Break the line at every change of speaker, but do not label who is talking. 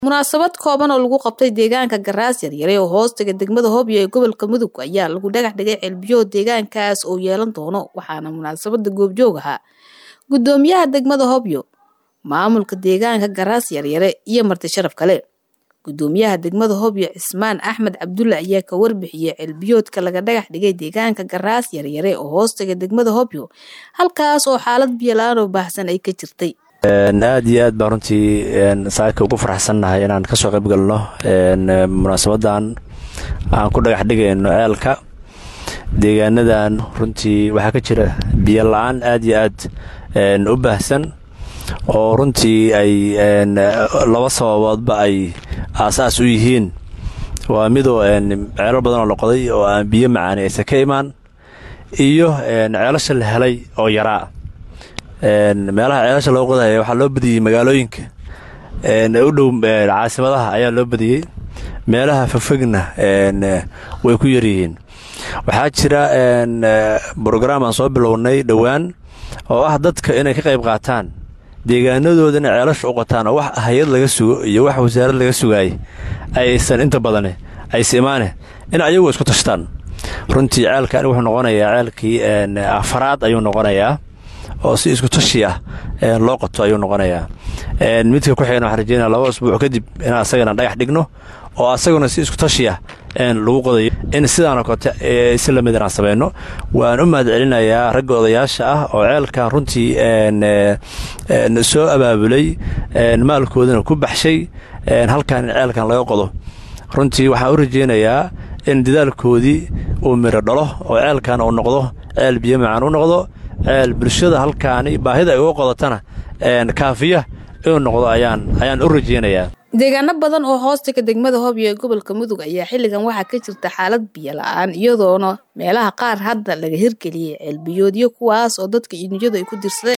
munaasabad kooban oo lagu qabtay deegaanka garaas yaryare oo hoostaga degmada hobyo ee gobolka mudug ayaa lagu dhagax dhigay ceelbiyood deegaankaas oo yeelan doono waxaana munaasabada goobjoog ahaa gudoomiyaha degmada hobyo maamulka deegaanka garaas yaryare iyo marti sharaf kale gudoomiyaha degmada hobyo cismaan axmed cabdulle ayaa ka warbixiyey ceelbiyoodka laga dhagax dhigay deegaanka garaas yaryare oo hoostaga degmada hobyo halkaas oo xaalad biyola-aan oo baahsan ay ka jirtay
aad iyo aad baan runtii saaka ugu faraxsannahay inaan kasoo qayb galno munaasabadan aan ku dhagax dhigayno ceelka deegaanadan runtii waxaa ka jira biyo la-aan aad iyo aad u baahsan oo runtii ay laba sababoodba ay aasaas u yihiin waa midoo ceelo badan oo la qoday oo aan biyo macaani aysan ka imaan iyo ceelasha la helay oo yaraa meelaha ceelasha loo qodaya waxaa loo badiyey magaalooyinka u dhow caasimadaha ayaa loo badiyey meelaha fogfogna way ku yaryihiin waxaa jira brograam aan soo bilownay dhowaan oo ah dadka inay ka qayb qaataan deegaanadooda inay ceelasha u qotaan oo wax hay-ad laga sugo iyo wax wasaarad laga sugaayay aysan inta badane ayse imaane in ayagu isku tashtaan runtii ceelkan wuxuu noqonayaa ceelkii afaraad ayuu noqonayaa oo si isku tashi ah loo qoto ayuu noqonayaa midka ku xigana waxaan rajeynaya laba usbuuc kadib in asagana dhagax dhigno oo asaguna si isku tashi ah lagu qodayo in sidaanoo kote si lamid inaan samayno waan u mahad celinayaa ragga odayaasha ah oo ceelkan runtii soo abaabulay maalkoodana ku baxshay halkan in ceelkan laga qodo runtii waxaan u rajeynayaa in dadaalkoodii uu midho dhalo oo ceelkan uu noqdo ceel biyo macaan u noqdo ceel bulshada halkaani baahida ay uga qodatana kaafiya inuu noqdo ayaan u rajeynayaa
deegaano badan oo hoostaga degmada hobyo ee gobolka mudug ayaa xilligan waxaa ka jirta xaalad biyo la-aan iyadoona meelaha qaar hadda laga hirgeliyey ceelbiyoodyo kuwaas oo dadka inuunyadu ay ku dirsadeen